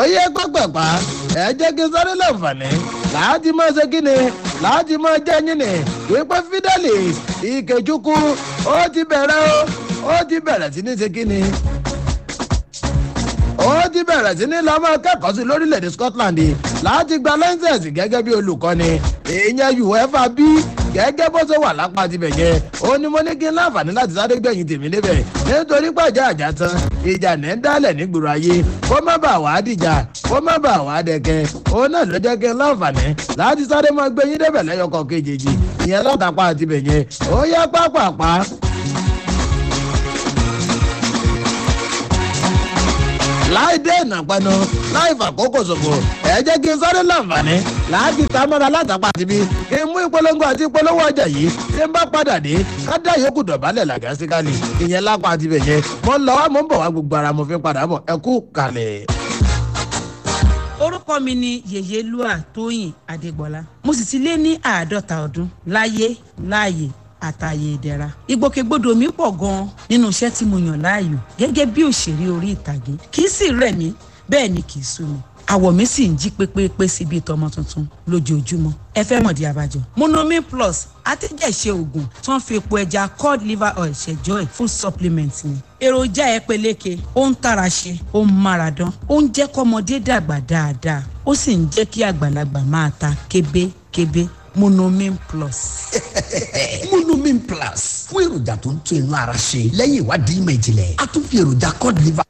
yẹ pápápá ẹ jẹ́ kí n sáré láǹfààní láti máa ṣe kí ni láti máa jẹ́ yín ni wípé fidelis ìkejúkú ó ti bẹ̀rẹ̀ ó ó ti bẹ̀rẹ̀ sí ní ṣe kí ni ó ti bẹ̀rẹ̀ sí ní lọ́mọ kẹ́kọ̀ọ́ sí lórílẹ̀‐èdè scotland láti gba lẹ́ńsẹ̀sì gẹ́gẹ́ bí olùkọ́ni ìyẹn uefa bí gẹ́gẹ́ bó ṣe wà lápá tibẹ̀ yẹn ó ní mo ní kí n láǹfààní láti sáré gbẹ̀yìn tèmi níbẹ̀ nítorí pàjá àjà tán ìjà ní ń dálẹ̀ nígboro ayé kó má bàa wá dìjà kó má bàa wá dẹ̀kẹ́ òun náà ló jẹ́ kí n láǹfààní láti sáré máa gbẹ̀yìn débẹ̀ lẹ́yọkọ̀ kejì ìyẹn látàpá tibẹ̀ yẹn ó yá pápápá láì dé ìnàpẹnu láì fàkókò ṣòfò ẹ jẹ́ kí n sáré láǹfààní láti ta mọ́ra látàpá tibí kí n mú ìpolongo àti ìpolówó ọjà yìí tí n bá padà dé ká dá yòókù dọ̀bálẹ̀ làgásíkálì ìyẹn lápá tibẹ̀ yẹn mo ń lọ wá mo ń bọ̀ wá gbogbo ara mo fi padà bọ̀ ẹ kú kalẹ̀. orúkọ mi ni yèyélúà tóyìn adégbọlá mo sì ti lé ní àádọ́ta ọdún láyé láàyè àtàyè ìdẹ̀ra ìgbòkègbodò mi pọ̀ gan-an nínú iṣẹ́ tí mo yàn láàyò gẹ́gẹ́ bí òṣèré orí ìtàgé kì í sì rẹ̀ mí bẹ́ẹ̀ ni kì í sú mi àwọ̀ mi sì ń jí pépépé síbi ìtọ́mọ tuntun lójoojúmọ́ ẹ fẹ́ mọ̀dí abájọ. monomin plus atẹ́jẹ̀ṣe oògùn tí wọ́n fi epo ẹja cod liver oil ṣẹjọ́ ẹ̀ full supplement ni. èròjà ẹ peléke ó ń tara ṣe ó ń mára dán ó ń jẹ́ kọ́mọdé dàgbà dáadáa ó sì ń jẹ́ kí àgbàlagbà máa ta kébékébé monomin plus. monomin plus fún èròjà tó ń tún inú ara ṣe lẹ́yìn ìwádìí ìmọ̀ ìjìnlẹ̀ a tún fi èròjà cod liver